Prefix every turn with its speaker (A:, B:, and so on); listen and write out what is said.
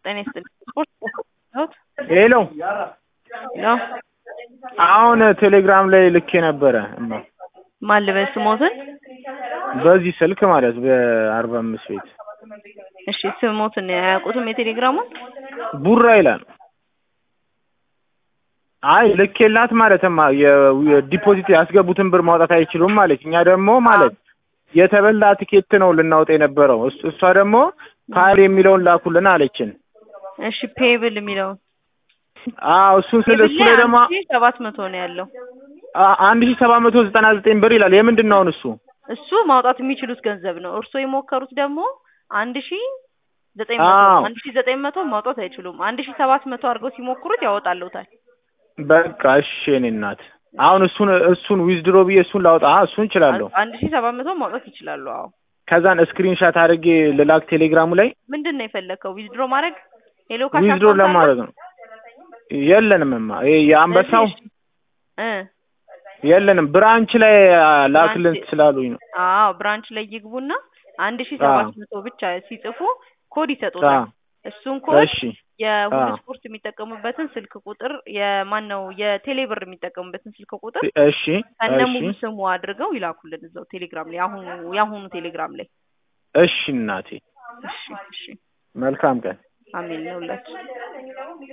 A: ጤና ይስጥልኝ። ስፖርት ሆት
B: ሄሎ
A: ነው
B: አሁን ቴሌግራም ላይ ልኬ ነበረ እማ
A: ማን ልበል ስሞትን?
B: በዚህ ስልክ ማለት በአርባ አምስት ቤት
A: እሺ ስሞትን አያውቁትም የቴሌግራሙን?
B: ቡራ ይላል። አይ ልኬላት ማለትማ የዲፖዚት ያስገቡትን ብር ማውጣት አይችሉም ማለት እኛ ደግሞ ማለት የተበላ ትኬት ነው ልናወጣ የነበረው እስ- እሷ ደግሞ ፋይል የሚለውን ላኩልን አለችን።
A: እሺ ፔብል የሚለውን
B: አዎ እሱን ስል እሱ ላይ ደግሞ
A: ሰባት መቶ ነው ያለው።
B: አ- አንድ ሺህ ሰባት መቶ ዘጠና ዘጠኝ ብር ይላል። የምንድን ነው አሁን እሱ?
A: እሱ ማውጣት የሚችሉት ገንዘብ ነው። እርስዎ የሞከሩት ደግሞ አንድ ሺ ዘጠኝ መቶ
B: አዎ።
A: ነው። አንድ ሺ ዘጠኝ መቶ ማውጣት አይችሉም። አንድ ሺ ሰባት መቶ አድርገው ሲሞክሩት ያወጣልዎታል።
B: በቃ እሺ የኔ እናት አሁን እሱን እሱን ዊዝድሮ ብዬ እሱን ላውጣ አ እሱን እችላለሁ።
A: አንድ ሺ ሰባት መቶ ማውጣት ይችላሉ። አዎ
B: ከዛን ስክሪንሻት አድርጌ ልላክ ቴሌግራሙ ላይ
A: ምንድን ነው የፈለከው? ዊዝድሮ ማድረግ ሄሎ ካሽ
B: ዊዝድሮ
A: አካውንት አለ?
B: ለማድረግ ነው። የለንምማ ይሄ የአንበሳው
A: እሺ። እ
B: የለንም ብራንች ላይ ላክልን
A: ብራንች-
B: ስላሉኝ ነው።
A: አዎ ብራንች ላይ ይግቡና አንድ ሺ ሰባት መቶ ብቻ ሲጽፉ ኮድ ይሰጡታል። እሱን ኮድ
B: እሺ
A: የሁሉ
B: አዎ።
A: ስፖርት የሚጠቀሙበትን ስልክ ቁጥር የማን ነው የቴሌብር የሚጠቀሙበትን ስልክ ቁጥር
B: እሺ
A: ከነ
B: እሺ
A: ሙሉ ስሙ አድርገው ይላኩልን እዛው ቴሌግራም ላይ አሁኑ የአሁኑ ቴሌግራም ላይ
B: እሺ እናቴ
A: እሺ እሺ
B: መልካም ቀን።
A: አሜን ነው ሁላችን